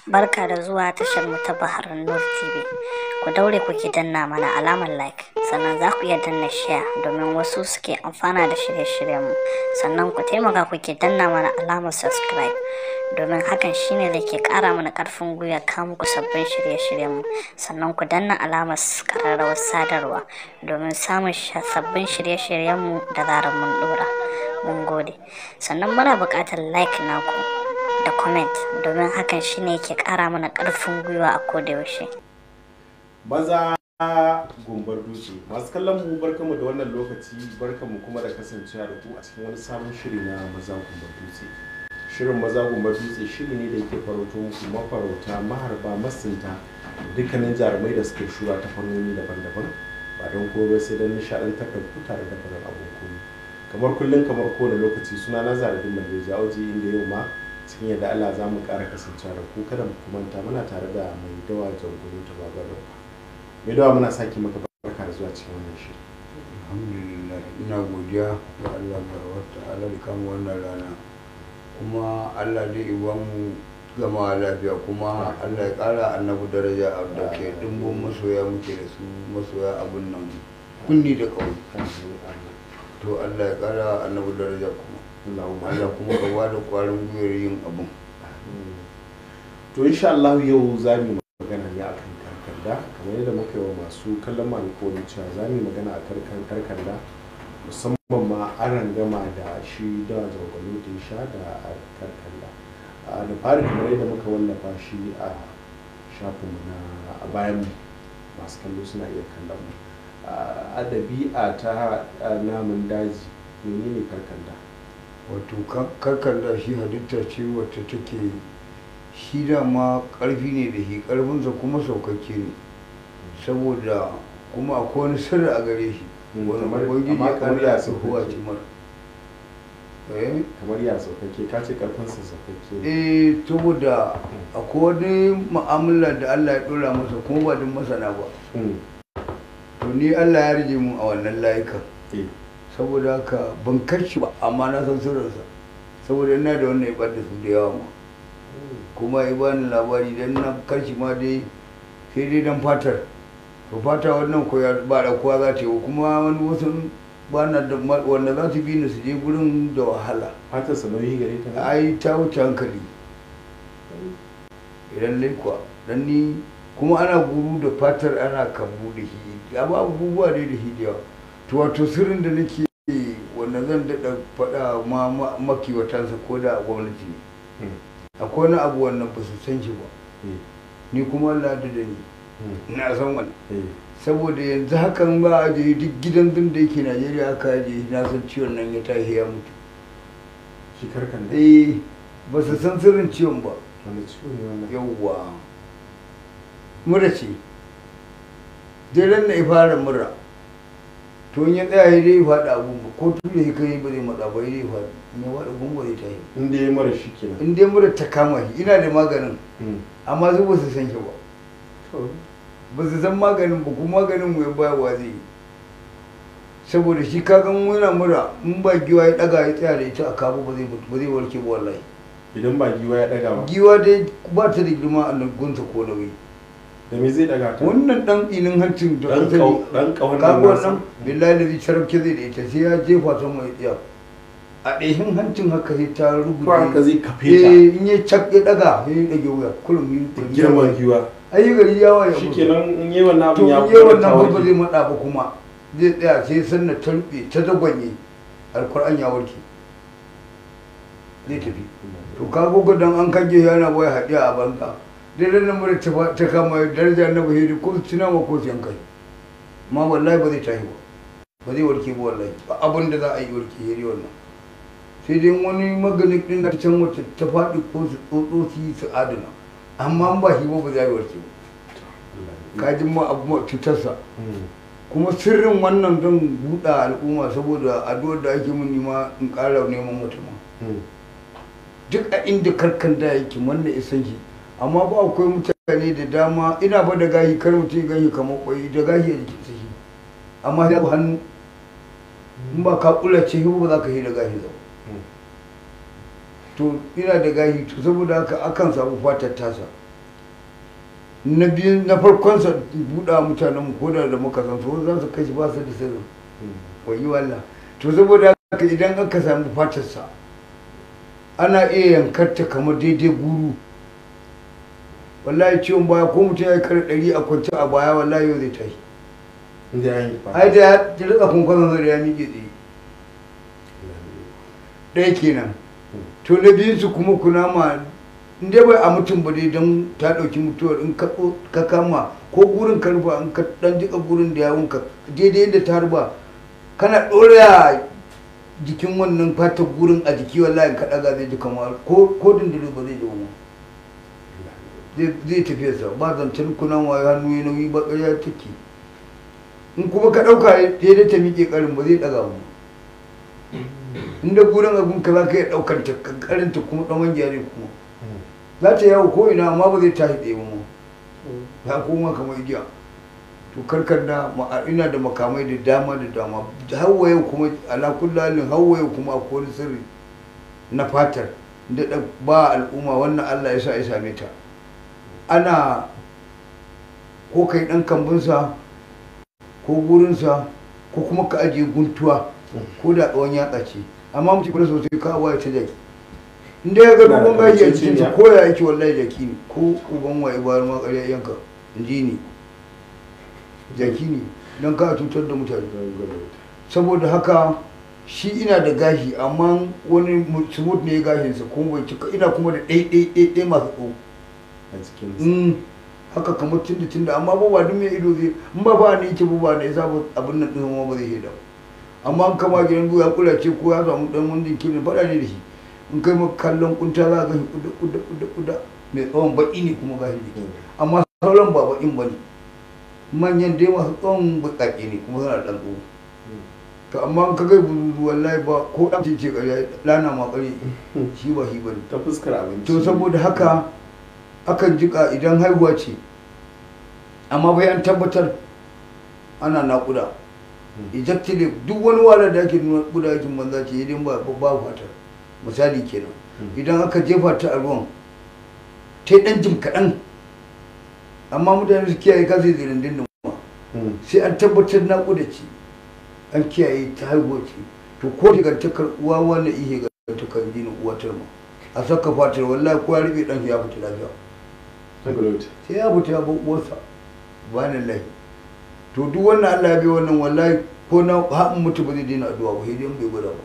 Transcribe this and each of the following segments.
Barka da zuwa tashar mu ta Bahar Nur TV. Ku daure kuke danna mana alamar like, sannan za ku iya danna share domin wasu suke amfana da shirye-shiryenmu. Sannan ku taimaka kuke danna mana alamar subscribe domin hakan shine da ke ƙara mana ƙarfin gwiwa kawo muku sabbin shirye-shiryenmu. Sannan ku danna alamar ƙararrawar sadarwa domin samun sabbin shirye-shiryenmu da zarar mun ɗora. Mun gode. Sannan muna buƙatar like naku. da comment domin hakan shine ke kara mana karfin gwiwa a kodayaushe. Maza gumbar dutse masu kallon mu barkamu da wannan lokaci barkamu kuma da kasancewa da ku a cikin wani sabon shiri na maza gumbar dutse. Shirin maza gumbar dutse shiri ne da yake farauto muku mafarauta maharba masunta dukkanin jarumai da suke shura ta fannoni daban-daban ba don kowa sai don nishaɗantar da ku tare da farin abin koyi. Kamar kullum kamar kowane lokaci suna na zaradin mai jawoji inda yau ma cikin yadda Allah za mu ƙara kasancewa da ku kada mu kumanta muna tare da mai dawa jangoro ta baba da mai dawa muna sake maka barka da zuwa cikin wannan shiri alhamdulillah ina godiya ga Allah wata ala da kama wannan rana kuma Allah dai iba mu gama lafiya kuma Allah ya ƙara annabi daraja da ke dimbin masoya muke da su masoya abin nan kunni da ƙauye to Allah ya ƙara annabi daraja kuma Allah kuma ka bada kwarin gwiwar yin abun to insha Allah yau za mu magana ne akan karkanda kamar yadda muka yi wa masu kallon mu alƙawarin cewa za mu magana a karkan karkanda musamman ma an gama da shi da zargwalo da ya sha da karkanda da fari kamar yadda muka wallafa shi a shafinmu na a bayan masu kallo suna iya kallon mu a ɗabi'a ta namun daji menene karkanda wato karkar da shi halitta ce wacce take shi dama karfi ne da shi karfinsa kuma saukakke ne saboda kuma akwai wani sirri a gare shi wani ubangiji ya kamar ya tsohuwa ce mara kamar ya saukakke ka ce karfinsa saukakke eh saboda akwai wani mu'amala da Allah ya dora masa kuma ba din masana ba to ni Allah ya rije mu a wannan layukan saboda haka ban kashi ba amma na san sirrinsa saboda ina da wannan ya da su da yawa ma kuma ya bani labari dan na kashi ma dai sai dai dan fatar to fata wannan ko ya ba da kowa za ta yi kuma wani wasu ba na da wanda za su bi ni su je gurin da wahala fatar sa nauyi gare ta ai ta wuce hankali idan lai kuwa dan ni kuma ana guru da fatar ana kambu da shi abubuwa dai da shi da yawa to wato sirrin da nake wanda zan daɗa faɗa ma makiwatansa ko da gwamnati ne akwai wani abu wannan ba su san shi ba ni kuma Allah da ni na san wani saboda yanzu hakan ba a je duk gidan din da yake Najeriya aka je na san ciwon nan ya tashi ya mutu shi karkan da eh ba su san sirrin ciwon ba wanda ciwo ne wannan yawwa mura ce dai na fara mura to in ya tsaya ya dai faɗi abun ba ko tuɗe ya kai ba zai matsa ba ya dai faɗi in ya faɗi gungo zai tashi in dai mara shi kenan in dai mura ta kama shi ina da maganin amma su ba su san shi ba ba su san maganin ba kuma maganin mu ya baya wa zai yi saboda shi kagan muna mura in ba giwa ya ɗaga ya tsaya da ita a kabo ba zai ba zai warke ba wallahi idan ba giwa ya daga ba giwa dai ba ta da girma a gunta ko nauyi da me zai daga ta wannan dan inin hancin da dan kau dan kau kago wannan billahi da zai sharafke zai da ita sai ya jefa ta mai tsiya a ɗahin hancin haka sai ta rubuce ko haka zai kafe ta eh in ya cak ya daga sai ya dage wuya kullum yi da girman giwa ayi gari ya waye shikenan in yi wannan to abin ya in yi wannan ta ba warke. zai matsa ba kuma zai tsaya sai sanna ta rufe ta dagwanye alkur'an ya warke zai tafi to ka gogo dan an kage yana waya haɗiya a banza dai dan nan mura ta kama daraja na bahiri ko tuna ma ko siyan kai ma wallahi ba zai tashi ba ba zai warke ba wallahi ba abin da za a yi warke yari wannan sai dai wani maganin din da can wacce ta faɗi ko su tsotso su yi su adana amma an ba shi ba ba za a yi warke ba kajin ma abu ma cutarsa Mm. kuma sirrin wannan don buɗa al'umma saboda addu'ar da ake mun nima in ƙara neman mutum Mm. duk a inda karkan da yake wanda isan shi amma ba akwai mutane da dama ina ba da gahi kar mutum ya gahi kamar kwai da gahi a jikin shi amma da hannu in ba ka kula ce ba za ka yi da gahi ba Mm. to ina da gahi to saboda haka akan samu fatar tasa na biyu na farkon sa buɗa mutanen mu ko da da muka san su za su kai shi ba su da sirri wai wallah to saboda haka idan aka samu fatar sa ana iya yankar ta kamar daidai guru wallahi ciwon baya ko mutum ya kare ɗari a kwance a baya wallahi yau zai tashi inda ya yi ai da ya rika kunkwanon zai ya miƙe tsaye ɗaya kenan to na biyun su kuma kunama in dai bai a mutum ba dai don ta ɗauki mutuwar in ka tso- ka kama ko gurin ka rufa in ka ɗan jika gurin da yawon ka daidai yadda ta rufa kana ɗora jikin wannan fatar gurin a jiki wallahi in ka ɗaga zai ji kamar ko ko dindindin ba zai ji ba zai zai tafiya sa ba zancen kunama ya hannu ya nauyi ba ƙarya take in kuma ka ɗauka daidai ta miƙe ƙarin ba zai ɗaga mu inda gurin abin ka za ka iya ɗaukar ta ƙarin ta kuma ɗan wangiya ne kuma za ta yawo ko ina amma ba zai tashi ɗaya ba ma ya koma kamar igiya to karkar da ma- ina da makamai da dama da dama hawa yau kuma ala kullalin hawa yau kuma akwai wani sirri na fatar da da ba al'umma wannan Allah ya sa ya same ta ana ko kai ɗan kambunsa ko gurinsa ko kuma ka ajiye guntuwa ko da tsawon yatsa ce amma mutum kula sosai ka waye ta jaki inda ya ga Na da dogon gashi a kamanceceniya. cikin ta ko ya yake wallahi jaki ne ko uban waye bayar ma ƙarya yanka in ji ni jaki ne don ka cutar da mutane saboda haka shi ina da gashi amma wani smooth ne gashinsa kuma bai cika ina kuma da ɗaiɗaiɗaiɗai masu tsawo a cikin Mm, haka kamar tunda tunda amma ba ba duk mai ido zai in ba ba ne yake ba ba ne yasa ba abin nan din ma ba zai heda ba amma in kama gidan ya kula ce ko ya samu dan wani dinki ne fada ne da shi in kai maka kallon kunta za ka ga shi kuda kuda kuda kuda mai tsawon baki ne kuma gashi ne amma sauran ba bakin ba ne manyan dai masu tsawon buƙaƙe ne kuma suna da ɗan tsawo to amma in ka kai buzuzu wallahi ba ko ɗan ce ce ƙarya lana ma ƙarya shi ba shi ba ne ta fuskar abinci to saboda haka akan jika idan haihuwa ce amma bai an tabbatar ana naƙuda ejectile duk wani walar da ake nuna kuda aikin banza ce idan ba ba fatar misali kenan idan aka jefa ta a ruwan ta yi ɗan jim kaɗan amma mutane su kiyaye kasi zirin dindin ma Mm. sai an tabbatar naƙuda ce an kiyaye ta haihuwa ce to ko shigantakar uwa wannan ihe gantakar jini uwatar ma a saka fatar wallahi ko ya rube ɗan ya fita lafiya Tangalote. sai ya fita ya bar uwarsa ba na lahi to duk wannan Allah ya bi wannan wallahi ko na haɗin mutu ba zai daina addu'a ba sai dai in bai gwada ba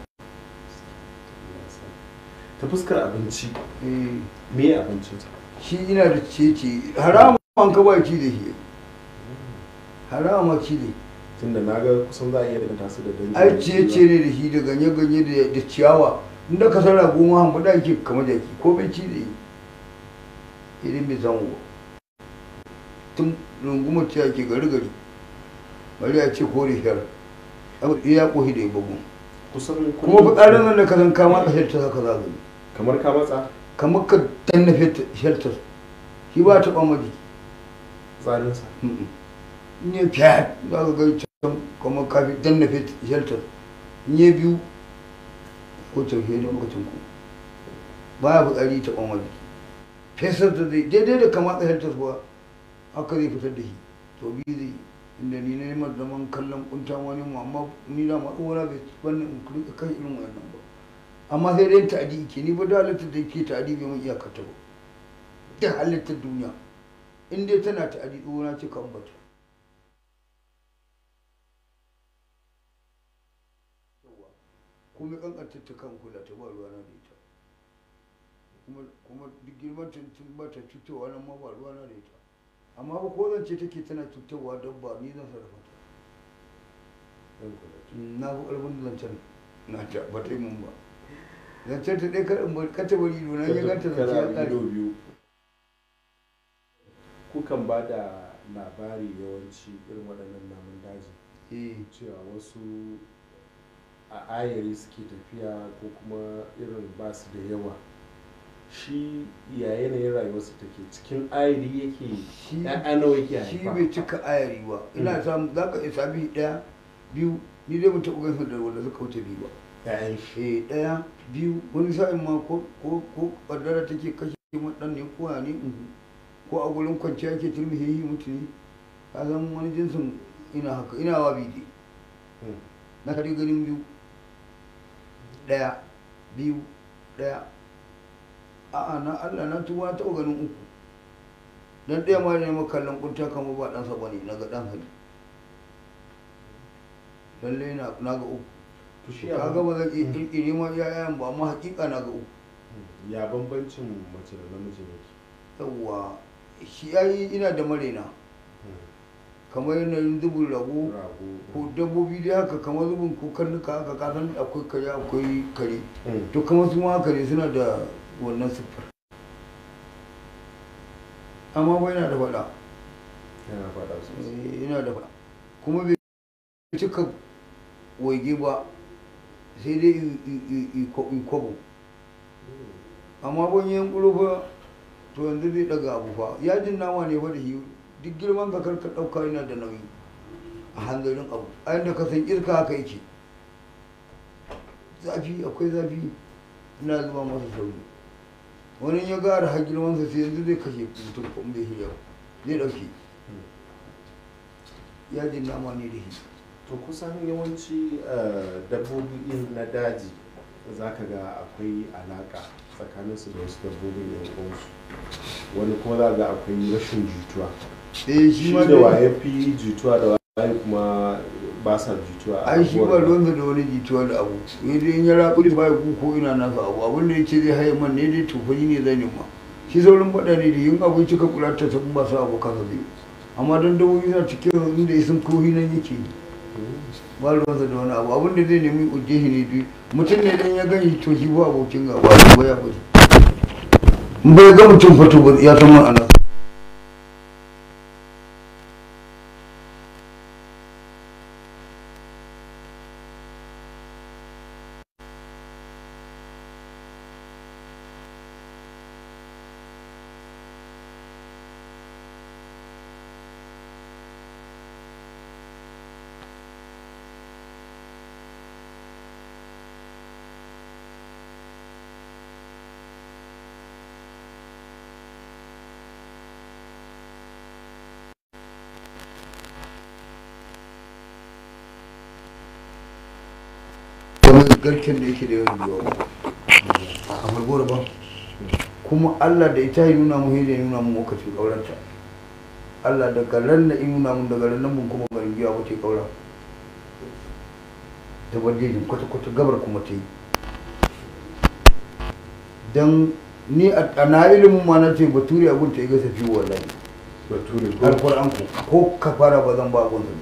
ta fuskar abinci eh me abincin ta shi ina da cece haramun an ka ba ci da shi harama ci da tunda na ga kusan za a iya daga su da dangi ai cece ne da shi da ganye-ganye da- da ciyawa inda ka sarra goma han ba ke kama jaki ko bai ci da yi idan bai samu ba tun rungumar ciya ke gari gari bari a ce kore shar abu ya kohi da ya bugu kusan kuma fitsarin nan da ka san kama ka shelter haka za gani kamar ka matsa kamar ka danna shelter shi ba ta ɓama jiki tsarinsa in ya fiya za ka gai can kamar kafi danna shelter in ya biyu ko tafiye da lokacin ku ba ya fitsari ta ɓama jiki fesar da zai daidai da kama ka shelter kuwa haka zai fitar da shi to biyu zai yi. inda ni na yi mar zaman kallon kunta wani mu amma ni da ma uwana bai wannan in kurka kan irin wannan ba amma sai dai ta'adi ke ni ba da halittar da ke ta'adi bai mun iyakar ta ba da halittar duniya in dai tana ta'adi uwana ce kan bata kuma kankantar ta kan kula ta ba ruwana da ita kuma kuma duk girman ta tun ba ta cutowa nan ma ba ruwana da ita amma ba ko zance take tana cutarwa dabba ni zan sarrafa ta na fi ƙarfin zancen na ta ba ta yi mun ba zancen ta ɗaya kar in bari kata bari ido na ya ganta zance ya Kana ido ƙare biyu kukan ba da labari yawanci irin waɗannan namun daji eh cewa wasu a ayari suke tafiya ko kuma irin ba su da yawa shi ya yanayin rayuwarsu take cikin ayari yake shi ya'ya nawa yake shi haifa bai cika ayari ba ina samu za ka isa biyu ɗaya biyu ni dai ban taɓa gaisa da wanda suka wuce biyu ba ya'yan shi eh ɗaya biyu wani sa'in ma ko ko ko ƙaddara take kashe mu ɗan ne ko ya ne mhm. ko a gurin kwanciya ke turmihehi mutu ne ka san wani jinsin ina haka ina wa bidi Mm. na kare ganin biyu ɗaya biyu ɗaya a'a na Allah na tuba na taɓa ganin uku dan ɗaya ma ne makallon kunta kamar ba ɗansa ba ne na ga ɗan hali lalle na na ga uku to shi ka ga ba zan iya ƙirƙiri ma iyayen ba amma haƙiƙa na ga uku ya bambancin mace da namiji ne yawwa shi yayi ina da marena kamar yanayin zubin rago rago ko dabbobi dai haka kamar zubin ko karnuka haka kasan akwai kare akwai kare Mm. to kamar su ma haka ne suna da wannan siffar amma bai yana da faɗa yana faɗa sosai Eh, yana da faɗa kuma bai cika waige ba sai dai i- i- i- i ko- i kwabo amma ban yin fa to yanzu zai daga abu fa yajin nama ne fa da shi duk girman ka karka ɗauka yana da nauyi a hanzarin abu a yadda ka san irka haka yake zafi akwai zafi ina zuba masa sauri wani ya gara har girmansa sai yanzu zai kashe mutum ko in bai shi yau zai ɗauke yajin nama ne da shi to kusan yawanci eh, dabbobi in na daji za ka ga akwai alaka tsakaninsu da wasu dabbobin yan uwansu wani kuma za ga akwai rashin jituwa eh shi ma da dai- waye fi jituwa da waye kuma ba sa jituwa a ai shi ba abubuwan da- ruwansa da wani jituwa da abu sai dai in ya rabu da baya ku ko ina nasa abu abin da yake zai haye man ne dai tufani ne zai nema shi saurin faɗa ne da yin abinci ka kula ta sun ba su abu kasa zai amma don dawoyi na cikin inda ya sun kohi nan yake yi ba ruwansa da wani abu abin da zai nemi ujehi ne dai mutum ne dan ya gani to shi ba abokin gaba ne ba ya bari in bai ga mutum fato ba ya san man ana kamar garken da yake da yawan yiwa a malgora ba kuma Allah da ita ya nuna mu ya nuna mu lokacin kauranta Allah da garan na in nuna mun daga ran nan mun kuma garin giya wace kaura da bandejin kwata kwata gabar kuma ta yi dan ni a a na ilimin ma na ce bature abun ta yi gasa fi wallahi bature ko alquran ku ko kafara ba zan ba abun sa ne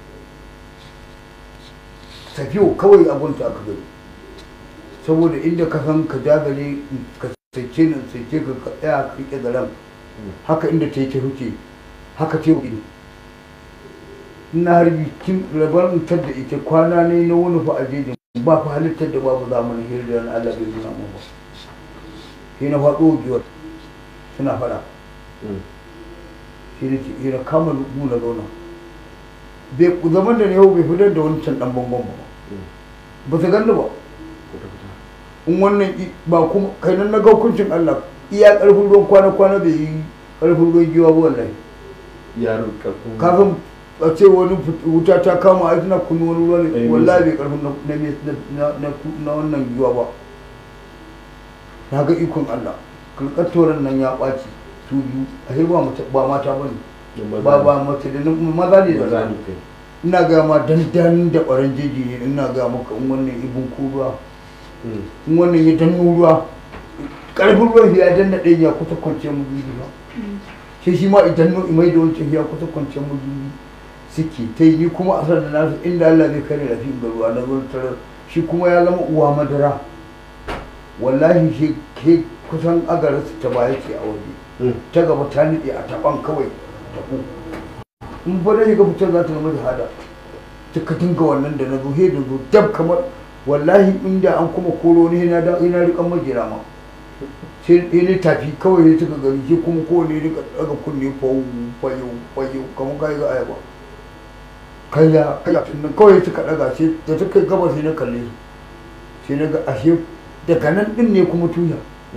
tafiyo kawai abun ta aka gani saboda inda ka san ka jagale ka sace nan sace ka ka tsaya ka rike garan haka inda ta yi ta huce haka ce ne ina harbi kin rabar mutar da ita kwana ne na wani fa a jejin ba fa halittar da babu zamanin hirdar Allah bai nuna mun ba sai na faɗo giwar suna faɗa Mm. shi ne ce ina kama lubu na zauna bai zaman da ne yau bai fitar da wancan dan bangon ba ba su ganni ba Kwata-kwata. in wannan i- ba kuma kai nan na ga hukuncin Allah iya karfin ruwan kwana kwana bai yi karfin ruwan giwa ba wallahi yaro karfin kafin a ce wani fut- wuta ta kama a tana kunnu wani ruwa ne Eh, wallahi nisa. bai karfin na- na na- na na wannan giwa ba na ga ikon Allah kalkatoran nan ya ɓaci su biyu a ba mata ba mata bane da maza ba ne. ba mace da nam- maza ne da maza maza ne kai ina ga ma dandan da ɓaran jeji ne ina ga maka in wannan ibin ko ruwa Mm. in wannan ya danno ruwa ƙarfin ruwan ya danna ɗaya ya kusa kwanciyar mu biyu ba sai shi ma idan no imai da wancan ya kusa kwanciyar mu biyu suke ta yi ni kuma a sanar da nasu inda Allah zai kare rafi ga ruwa na zuwa tarar shi kuma ya zama uwa madara wallahi shi ke kusan agararsa ta baya ce a waje Mm. ta gaba ta niɗe a taɓan kawai taɓo in fa da shiga fitar za ta zama shahada ka dinga wannan da na zo he da zo dab kamar wallahi inda an kuma koro ni na da ina riƙan majira ma sai sai ne tafi kawai sai suka gani shi kuma kowane rika daga kunne fayu fayu fayu kamar kai ga ayaba kaya kaya nan kawai suka daga sai da suka yi gaba sai na kalle su sai na ga ashe daga nan din ne kuma tuya Mm.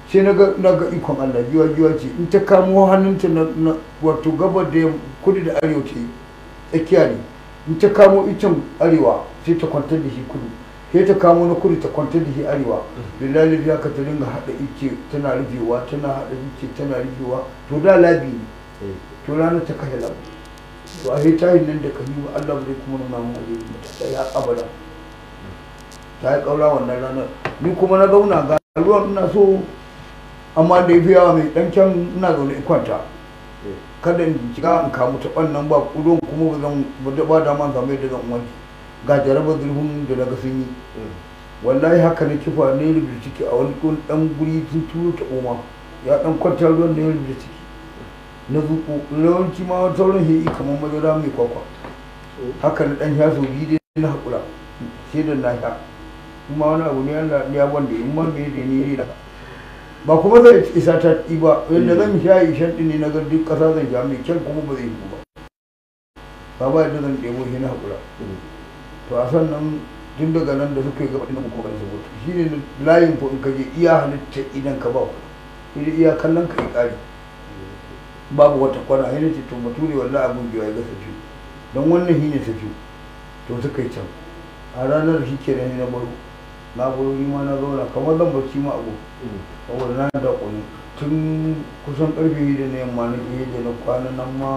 sai na ga na ga ikon Allah giwa giwa ce in ta kamo hannunta na, na wato gabar da yam- kudu da arewa ce tsakiya ne in ta kamo icen arewa sai ta kwantar da shi kudu sai ta kamo na kudu ta kwantar da shi arewa billahi ya ka ta dinga hada ice tana rufewa tana hada ice tana rufewa to da labi ne to ranar ta kashe labu to a ta yi nan da kan yi wa Allah bai kuma nuna mun alheri mata ta yi har abada ta yi kaura wannan ranar ni kuma na zauna ga ruwan ina so amma da ya fi yawa mai dan can ina zaune in kwanta kada in shiga in kamu ta ɓannan ba ruwan kuma ba zan ba da ba dama samu yadda zan wanke ga jarabar zurfin da daga sun yi wallahi haka na kifa ne rubuta ciki a wani kun dan guri sun turo ta oma ya dan kwanta ruwan da ya rubuta ciki na zuko yawanci ma sauran shi kamar madara mai kwakwa haka na dan sha sau biyu dai na haƙura sai da na sha kuma wani abu ne Allah ya wanda in ma me da ni ne da ba kuma zai isa ta ɗi ba yadda zan sha ishan ɗin ne na ga duk ƙasa zan sha mai kyan kuma ba zai yi ba ba ba yadda zan ɗebo shi na haƙura to a sannan tun daga nan da suka yi gaba ɗin kuma su mutu shi ne layin ko in ka je iya halitta idan ka ba ku iya kallon ka yi ƙari babu wata kwana yana ce to bature wallahi abun biyu ya ga safi don wannan shi ne safi to suka yi can a ranar shi ke nan na baro na baro ni ma na zauna kamar zan bacci ma abu saboda na da ƙuni tun kusan ƙarfe hida na yamma na ke da na kwana nan ma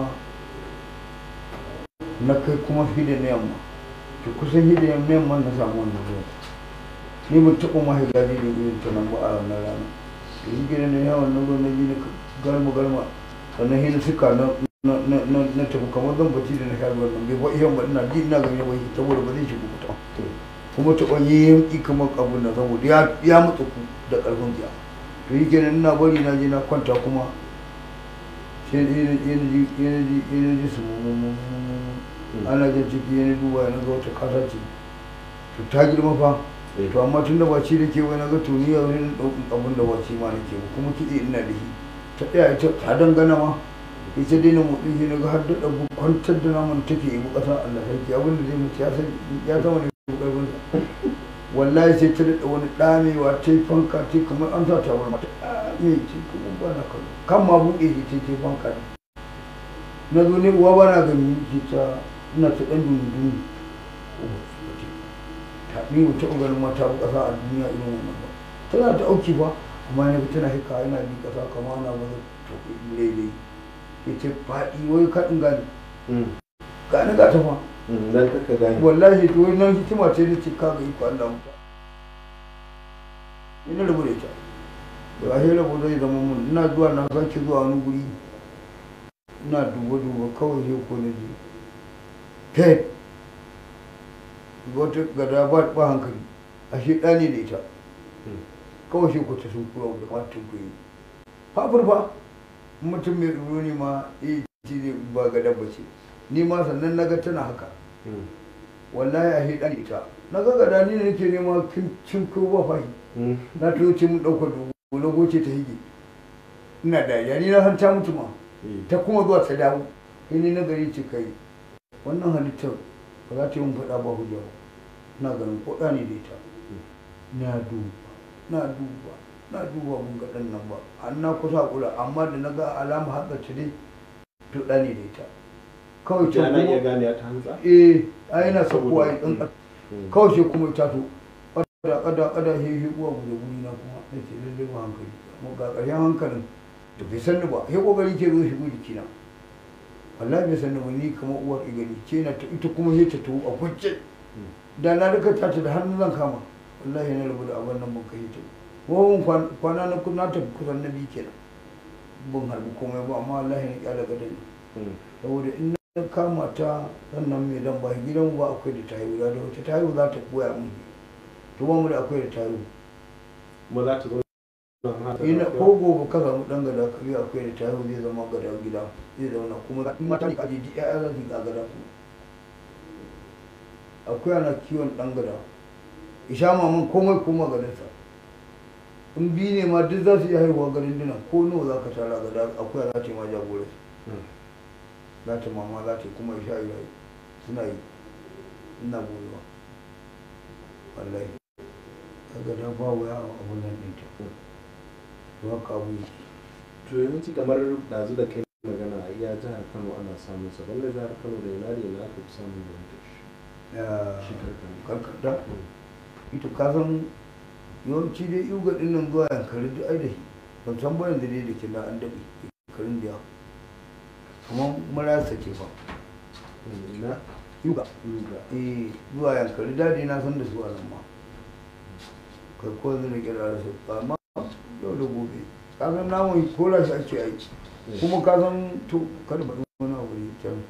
na kai kuma hida na yamma to kusan hida na yamma na samu wannan zuwa ni ban taɓa ma higa da irin ta nan ba a wannan rana to shi gidan da yawan na zo na ji na galma galma sannan hina suka na na na na na tafi kamar zan bacci da na sha ruwan nan bai ba iya ba ina ji ina gani bai saboda ba zai shigo ta kuma ta ɓanye yanki kamar abun nan saboda ya ya mutu ku da ƙarfin jiya to yi kenan ina bari na je na kwanta kuma sai yana ji yana ji yana ji su ana jan ciki yana duba yana ga wata kasa ce to ta girma fa to amma tun da ba ci da ke wani ga to ni yau ne ɗaukin abun da ba ci ma nake ba kuma kiɗe ina da shi ta ɗaya ita ta dangana ma ita dai na motsi shi naga har da ɗagu kwantar da naman take ibu ƙasa Allah sarki abin da zai mutu ya san ya san wani ƙarfin sa wallahi sai ta daɗa wani ɗamewa ta yi fanka ta kamar an sa ta wani mata ɗame ce kuma ba na kallo kan ma buɗe shi ta ta fanka ne na zo ne uwa ba na gani ce ta ina ta ɗan dundun ta ni ba taɓa ganin mata ba ƙasa a duniya irin wannan ba tana ta auki ba amma na tana hika yana bi ƙasa kama ana ba ta daidai ya ce faɗi wai kaɗin gani gani ga ta fa dan kaka gani wallahi to wai nan hikima ce da ce kaga iko Allah mutu ina rabu da ita da ahe rabu zai zama mun ina zuwa na sake zuwa wani guri ina duba duba kawai sai ko na ji he wata gada ba ba hankali ashe ɗani da ita kawai sai ko ta sun kura da kamar tunkuyi fafur fa mutum mai tsoro ne ma eh ci ne ba gada ba ce ni ma sannan naga tana haka wallahi a hidan ita na ga gada ni ne nake nema cin ko ba fahi na to ce mun dauka dubu na goce ta hige ina dariya ni na san ta mutu ma ta kuma zuwa ta dawo sai ni na gari ce kai wannan halittar ba za ta yi mun faɗa ba hujja ba na ganin ko ne da ita na duba na duba na duba mun ga ɗan nan ba an na kusa kula amma da na ga alama haɗa ta dai to ɗani da ita kawai ce ya na iya kuma gane ta hantsa eh a yana sakuwa ya ɗan kawai sai kuma ta to kada kada kada he he uwa mu da guri na kuma na ce lalle ba hankali amma ga ƙarshen hankalin da bai sanni ba he kokari ke zo shigo jikina wallahi bai sanni ba ni kamar uwar igani ce na ta ita kuma he ta to a kwance da na rika ta ta da hannu zan kama wallahi na rabu da abin nan ban kai ta wawon kwana na kuna ta kusan na biyu kenan ban harbi komai ba amma wallahi na kyala gadon saboda in na kama ta sannan mai dan ba gidan ba akwai da tayo da da wata tayo za ta koya mun to ba mu da akwai da tayo kuma za ta zo don haka ina ko gobe ka samu dan gada ka yi akwai da tayo zai zama gada gida zai zauna kuma in mata ne ka ji ya za su ga gada su akwai ana kiwon dan gada isha maman komai kuma garinsa in bi ne ma duk za su iya haihuwa garin dinan ko nawa za ka tara gada akwai za ta yi ma jagoransu za ta mama za ta yi kuma isha yi suna yi ina goyewa wallahi kaga da ba wuya a abun nan ɗinta to haka abu yake. to yawanci kamar ɗazu da kai magana a iya jihar kano ana samun sa banda jihar kano da ina da ina aka fi samun da wata Ya, shi karkar karkata ita ka san yawanci dai yuga din nan zuwa yankari duk ai da shi ban san ba yanzu dai da ke na an daɗe shekarun biya kuma marasa ce ba ina yuga yuga eh zuwa yankari daɗi na san da su a nan ma kai ko yanzu na kira da su amma yau da gobe ka san namun kora shi ake aiki kuma ka san to kada ba wani abu ne can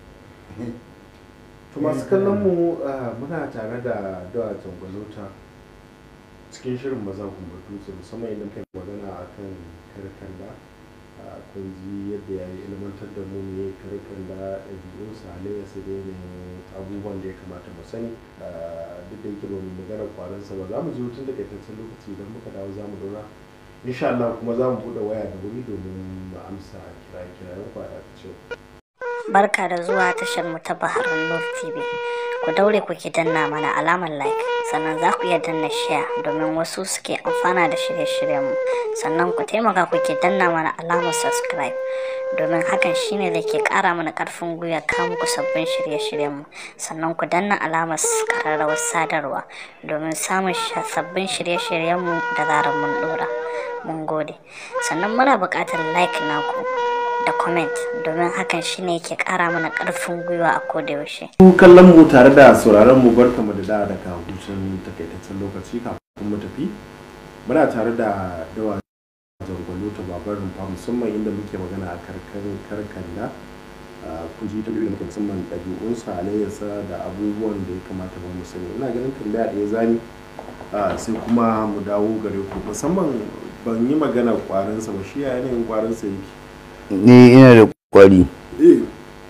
to masu kallon mu ah, muna tare da dawa jangwalota cikin shirin maza kuma dutse musamman idan kai magana akan karkanda ah, kun ji yadda ya yi ilmantar da mu ne karkanda ɗabi'unsa halayyarsa da yanayin abubuwan da ya kamata mu sani Ah, duk da yake ba mu magana kwaransa ba za mu ji hutun takaitaccen lokaci idan muka dawo za mu dora insha Allah kuma za mu buɗe waya da wuri domin mu amsa kiraye-kirayen kwada ta cewa Barka da zuwa tashar mu ta Bahar Nur TV. Ku daure ku ki danna mana alamar like, sannan za ku iya danna share domin wasu suke amfana da shirye-shiryen mu. Sannan ku taimaka ku ki danna mana alamar subscribe domin hakan shine da ke kara mana karfin gwiwa kawo muku sabbin shirye-shiryen mu. Sannan ku danna alamar kararrawar sadarwa domin samun sha- sabbin shirye-shiryen mu da zarar mun dora. Mun gode. Sannan muna buƙatar like naku. da comment domin hakan shine yake kara mana karfin gwiwa a koda yaushe. Ku kallon mu tare da sauraron mu barka mu da da daga hutun takaitaccen lokaci kafin mu tafi muna tare da dawa jangwalo ta babar rumfa musamman inda muke magana a karkar karkanda kun ji ta da musamman ɗabi'unsa halayyarsa da abubuwan da ya kamata ba mu sani ina ganin tambaya ɗaya zani ah, sai kuma mu dawo gare ku musamman ban yi magana kwarinsa ba shi ya yanayin kwarinsa yake ni ina da kwari eh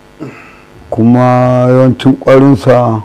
kuma yawancin kwarinsa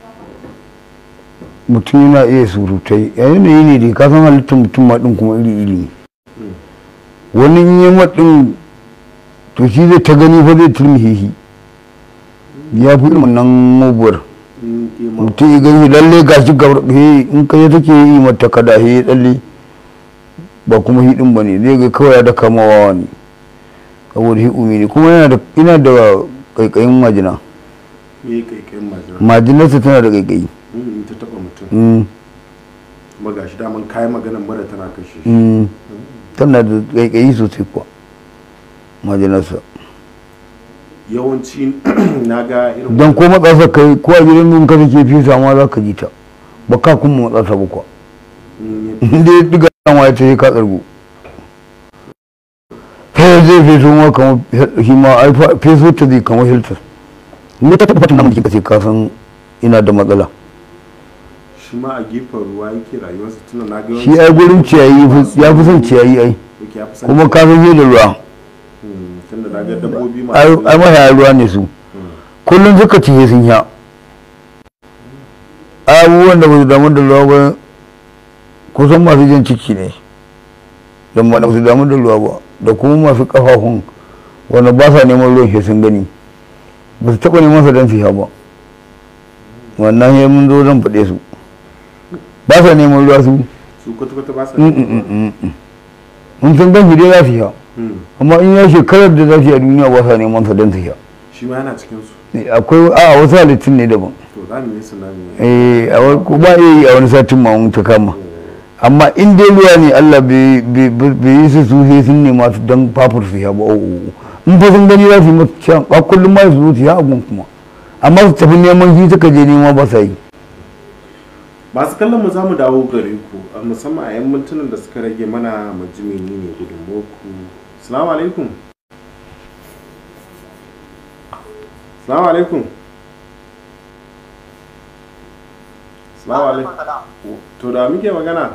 mutum yana iya surutai a yanayi ne da ka san halittar mutum ma ɗin kuma iri-iri ne wani in yi maɗin to shi zai ta gani fa zai turmihe shi ya fi irin wannan muguwar in kima mutum ya gani lalle ga shi gabar he in ka yi take yi mata kada he tsalle ba kuma hi ɗin ba ne zai ga kawai ya da kamawa ne saboda hi umi ne kuma yana da ina da ƙaiƙayin majina me kaikayin majina majinarsa tana da ƙaiƙayi in ta taba mutum Mm, kuma ga shi daman kayan maganan mara tana kashe shi mm. tana da ƙaiƙayi sosai kuwa majinarsa yawanci na ga irin don ko matsasa kai ko a gidan nun ka take fisa ma za ka ji ta ba ka kuma matsasa ba kuwa Mm, ya- inda ya diga ma ya ce ka tsargu sai zai feso ma kamar shi ma ai fa- feso ta zai kamar hiltar ne ta tabbata namun jikin ka sai ka san ina da matsala shi ma a gefen ruwa yake rayuwarsa tuna na ga shi ai gurin ciyayi fi- ya fi son ciyayi ai yake ya fi san kuma ka san da ruwa Mm, tunda na ga dabbobi ai masu ai mahaya ruwa ne su kullum suka ciye sun sha abubuwan da ba su damu da ruwa ba kusan masu jan ciki ne don ba su damu da ruwa ba da kuma masu kafafun wanda ba sa neman ruwan shi sun gani ba su taɓa neman sa don su sha ba wannan ya mun zo zan faɗe su ba sa neman ruwa su su kwata-kwata ba sa Mm, mm, mm, mm, mm. mun san gan shi dai za su sha Mm, amma in ya shekarar da za su yi a duniya ba sa neman sa don su sha shi ma yana cikin su akwai a wasu halittun ne daban to za mu yi sunami eh a wani ko ba iya yi a wani satin ma mun ta kama amma in dai ruwa ne Allah bai bai- bai yi su su sai sun nema su don fafur su ya ba o in fa sun gani za su yi masa can a kullum ma su zo su ya abun kuma amma su tafi neman shi suka je nema ba sa yi masu kallon mu za mu dawo gare ku a musamman a yan mintunan da suka rage mana mu ji menene gudunmuwarku salamu alaikum salamu alaikum salamu alaikum to da muke magana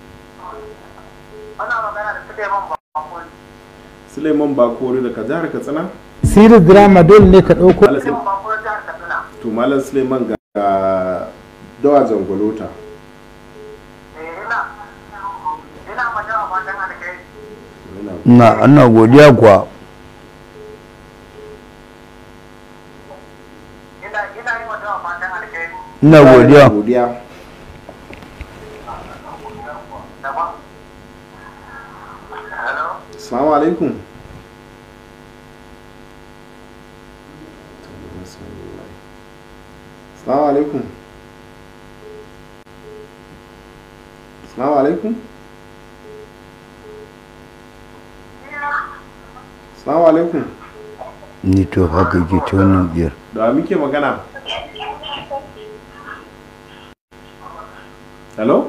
Ana magana da Suleiman Bakon. suleiman bakori daga jihar katsina siris drama dole ne ka ɗauko Malam Sule- Suleiman Bakon jihar Katsina. to malam suleiman ga ga dawa zangolota Eh, ina ina magana fatan alkai. Yana- na ana godiya kuwa Ina ina yi magana fatan alkai. ina godiya godiya Daban. Hello. Assalamu alaikum. Assalamu alaikum. Assalamu alaikum. Assalamu alaikum. ni to haka ke ta wannan biyar Da wa muke magana? Hello?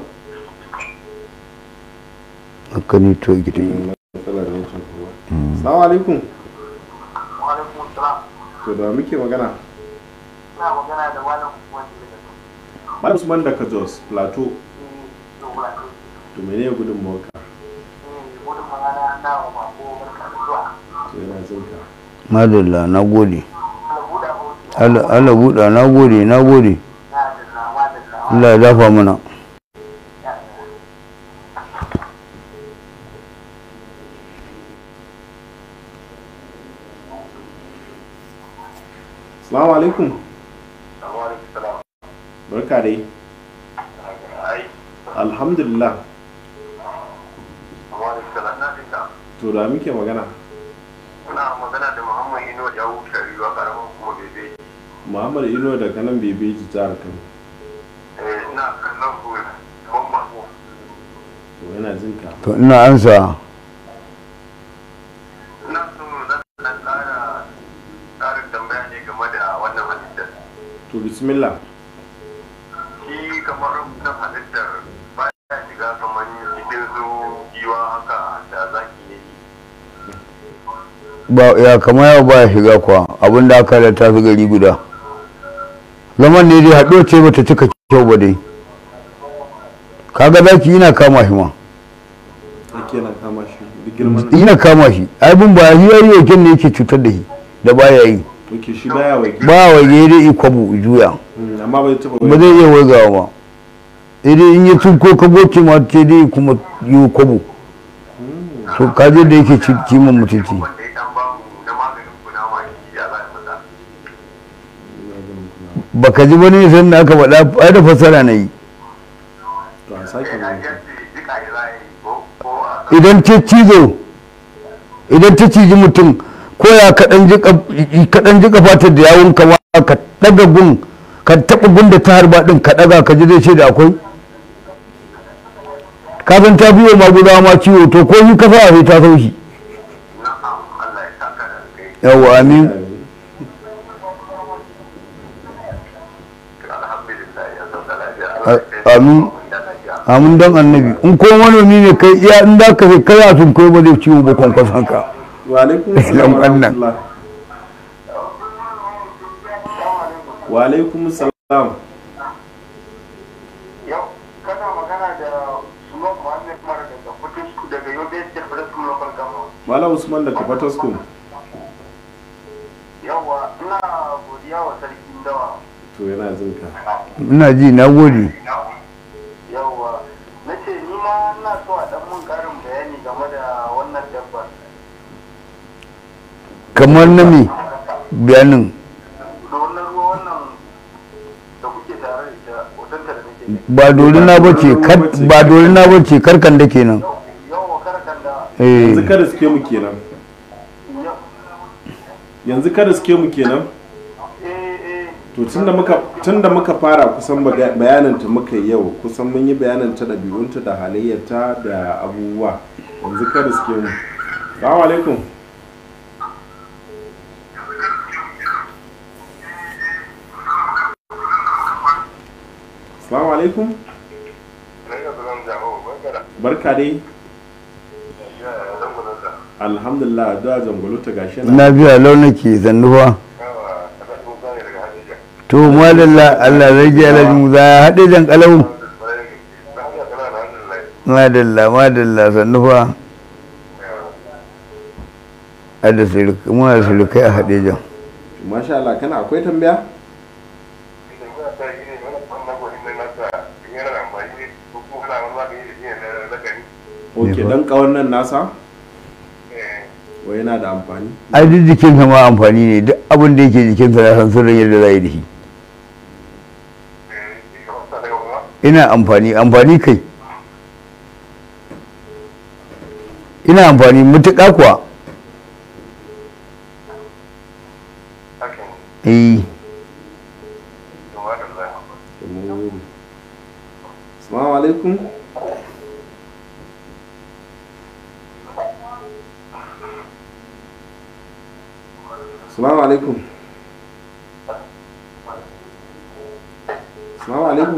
haka ni to ita Matsalar wancan kuma. Assalamu alaikum. Walaikun salam. To da wa muke magana? Ina magana da malam wanda daga Malam Usman daga Jos Plateau. Dogara. To menene gudun mawaka? Gudun magana na wa mako barka da zuwa. To yana zinka. madalla na gode Albuda hoto. Allah Allah buɗa na gode na gode Na da nawa da nawa. Allah ya dafa mana Assalamu alaikum. Alaikum salam. Barka dai. Ai, Alhamdulillah. alaikum salam na dinka. To da muke magana? Ina magana da Muhammad Ino ya wuce riwa karamin kuma bebe. Muhammad Ino daga nan Bebeji jihar Kano. Eh, ina kallon ku ban mako. To yana jinka. to ina ansa Ina so zan dan ƙara ƙarin tambaya ne game da wannan halittar. To bismillah. Shi kamar wannan halittar ba ya shiga kamar cikin su giwa haka da zaki ne. ba ya kama yau ba ya shiga kuwa abin da aka halatta su gari guda zaman ne dai haɗo ce bata cika kyau ba dai kaga zaki yana kama shi ma Ake na kama shi. Duk girman. yana kama shi abin ba shi yayi yakin ne yake cutar da shi da baya yi Ok shi baya wai. ba wa dai ikwabu juya Mm, Amma bai taɓa ba zai iya waigawa ba idan in yi tsinko ka goce ma ce dai kuma yi kwabo to kaje da yake ci- kiman mutunci Wanda ya dan ba mu na maganin kunama shi ya za a masa. baka ji wani san da aka faɗa ai da fasara na yi To a sake Ya mai. ce duka ya za a yi ko ko a idan ta cizo idan ta ciji mutum ko ya kaɗan ji ƙaf- kaɗan ji fatar da yawon kama ka ɗaga gun ka taɓa gun da ta harba ɗin ka ɗaga ka ji zai ce da akwai kafin ta biyo magudawa ma ciwo to ko yi kasa a sai ta sau shi na'am Allah ya saka da kai. yawwa amin Alhamdulillah ya sauka lafiya. A- Allah ya kai amin. mu da lafiya. amin don annabi in ko manomi ne kai iya in da ka sai kai a sun kai ba zai ciwo ba kwankwason ka Wa alaikum salam wa Wannan. rahmatullah. Wa alaikum salam. Yau kana magana da Suman Muhammad Umar daga Kutusku daga Yobe State Federal Local Government. Malam Usman daga Fataskum. Yawwa ina godiya wa sarkin dawa. To yana jinka. ina ji na gode Yawwa na ce ni ma ina so a dan mun karin bayani game da wannan dabbar. kamar na me bayanin Da wannan ruwa wannan da kuke tare da ita hotonta da nake gani. ba dorina ba ce ba dorina ba ce karkan da kenan Yawwa karkan da eh Yanzu kada suke mu kenan. yau Yanzu kada suke mu kenan. eh eh To tunda muka tunda muka fara kusan baga- bayananta muka yi yau kusan mun yi bayananta ɗabi'unta da halayyarta da abubuwa yanzu kada suke mu. Assalamu alaikum. Assalamu alaikum. na ga zan jawo barkara. Barka dai. Ya zan gudun da. Alhamdulillah addu'a zangolo ta gashi na. na biya launaki zannuwa Yawa kada mun zane daga Hadija. to madalla Allah zai ji alhaji mu za ya haɗe jan kalau Lafiya kana da alhamdulillah. madalla madalla zannuwa a da surukai muna da surukai a haɗe jan Masha Allah kana akwai tambaya? Idan muna sa yi ne wani wannan gwanin nan nasa in yana da amfani ne ko kuma ana wani magani da shi ne na zakari. Ok fa? dan kawon nan nasa Eh, wai yana da amfani. ai duk jikinsa ma amfani ne duk abin da yake jikinsa na san sirrin yadda za yi da shi eh, shi kamar sa daga kuma. ina amfani amfani kai ina amfani mutuƙa kuwa hakan eh to madalla to mun gode assalamu alaikum assalamu alaikum assalamu alaikum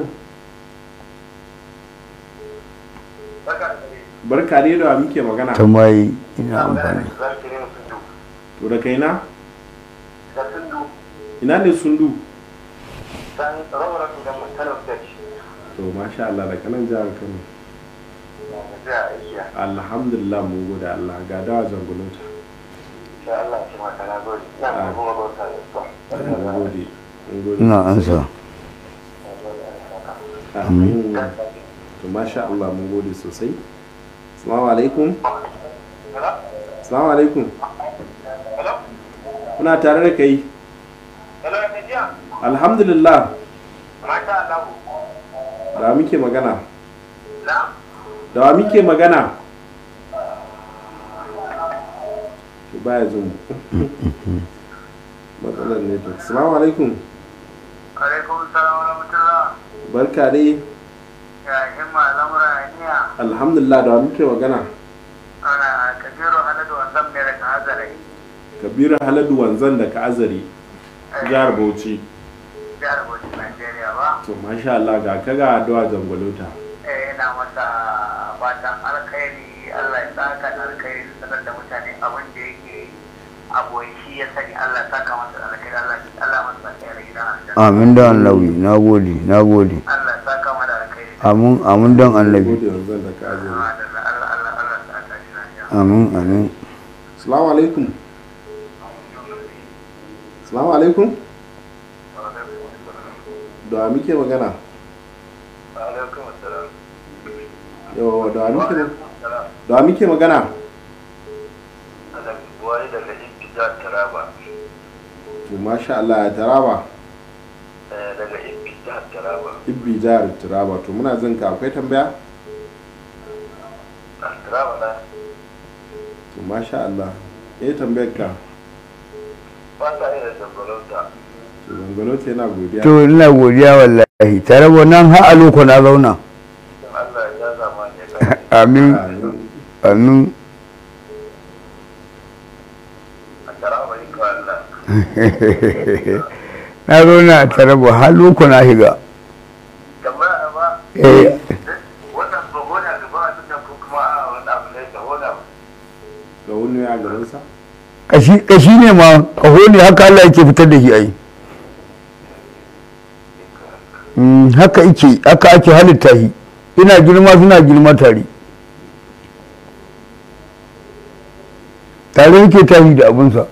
barka da dare barka ne da wa muke magana ta mai ina amfani zarkirin sundu to da kaina da sundu ina ne sundu san rawar da mutanen da shi to masha Allah da kanan jihar Kano da zai aiki alhamdulillah mun gode Allah ga dawa jangulota insha Allah shi maka na gode na kuma bauta da su mun gode mun gode ina ansa Amin. to masha Allah mun gode sosai assalamu alaikum assalamu alaikum hello muna tare da kai hello ya tafiya alhamdulillah masha Allah da wa muke magana na da wa muke magana to baya jin mu matsalar network assalamu alaikum alaikum salam wa rahmatullah barka dai ya himma lamura niya alhamdulillah da wa muke magana ana kabiru haladu wanzan mai daga hazarai kabiru haladu wanzan da ka azari jihar bauchi jihar bauchi najeriya ba to masha Allah ga ka ga addu'a jangolota eh ina masa fatan alkhairi Allah ya saka da alkhairi sanar da mutane abin da yake aboyi shi ya sani Allah ya saka masa da alkhairi Allah Allah masa alkhairi gidan aljanna amin da annabi na gode na gode Allah ya saka masa da alkhairi amin amin dan annabi gode wanzan da ka azari Allah Allah Allah Allah ya saka shi lafiya amin amin assalamu alaikum assalamu alaikum da wa muke magana alaikum assalam yawa da wa muke da wa muke magana wani daga Ibtida Taraba to masha Allah ya taraba daga Ibtida Taraba ibbi jihar taraba to muna jin ka akwai tambaya Taraba na to masha Allah eh tambayar ka ba ta irin zambalauta to zangolota yana godiya to ina godiya wallahi tare wannan har a loko na zauna Allah ya zama ne kai amin Amin. amin a Taraba ni ka Allah na zauna a tare har loko na shiga tambaya ba eh wannan ba gona gaba a duniya ko kuma a wani abu ne da gona ga wani ya garinsa kashi kashi ne ma kaho ne haka Allah yake fitar da shi ai Mm, haka yake haka ake halitta shi ina girma suna girma tare tare yake tashi da abinsa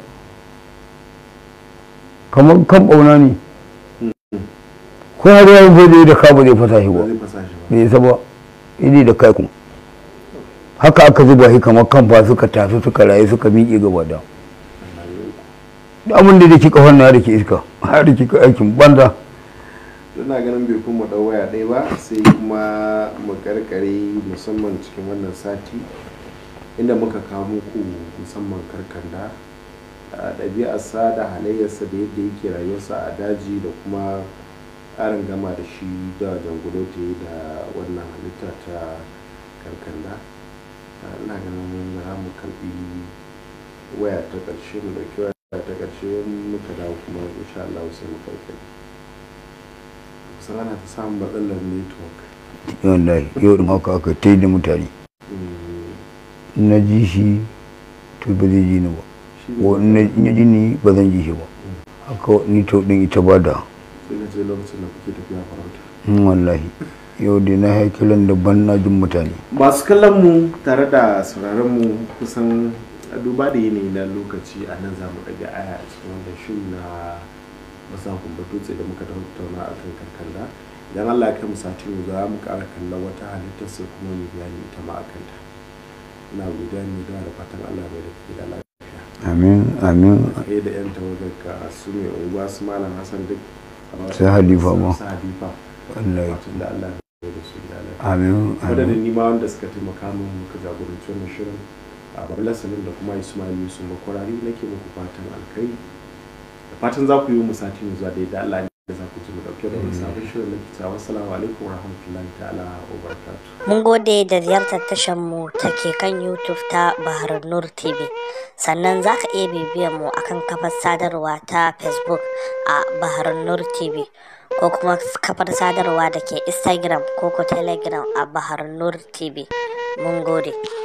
kamar kan ɓauna ne ko har yawan zai da da ka ba zai fasa shi ba ba zai fasa shi ba bai isa ba idi da kai kun haka aka zuba shi kamar kamfa suka tafi suka rayu suka miƙe gaba da da abin da ke kafan na da ke iska har da ke aikin banza ina ganin bai kuma dau waya ɗaya ba sai kuma mu karkare musamman cikin wannan sati inda muka kawo muku musamman karkanda a ɗabi'arsa da halayyarsa da yadda yake rayuwarsa a daji da kuma ƙarin gama da shi da jangulote da wannan halitta ta karkanda a, ina ganin za mu karɓi waya ta ƙarshe mu ɗauki waya ta ƙarshe muka dawo kuma insha Allah sai mu karkare kusan ana ta samun matsalar network wallahi yau din haka aka ta yi da mutane Mm, na ji shi to ba zai ji ni ba shi ne ko in na in ya ji ni ba zan ji shi ba haka ni to din ita ba da sai ka ce lokacin da kuke tafiya farauta Mm, wallahi yau dai na haikilan daban na jin mutane masu kallon mu tare da sauraron mu kusan a duba da yanayi na lokaci a nan za mu ɗaga aya a cikin wannan shirin na masakun batutse da muka tattauna a kan karkanda idan allah ya kai mu sati mu za mu ƙara kallon wata halittar sai kuma mu bayani ita ma a kanta ina godiya ne da da fatan allah bai da ke da lafiya amin amin kai da yan tawagar ka su mai unguwa su malam hassan duk Sai Halifa ma. su halifa wallahi fatan da allah ya da su da lafiya amin madadin amin nima wanda suka taimaka min muka jagoranci wannan shirin a babala salim da kuma ismail yusuf makwarari nake muku fatan alkai da fatan za ku yi mu sati mai zuwa da yadda allah ne da za ku ji mu dauke da wani sabon shirin na kita wassalamu alaikum warahmatullahi ta'ala wa barakatuh Mun gode da ziyartar tashar mu ta ke kan YouTube ta Bahar Nur TV. Sannan za ka iya bibiyan mu akan kafar sadarwa ta Facebook a Bahar Nur TV ko kuma kafar sadarwa da ke Instagram ko ko Telegram a Bahar Nur TV. Mun gode.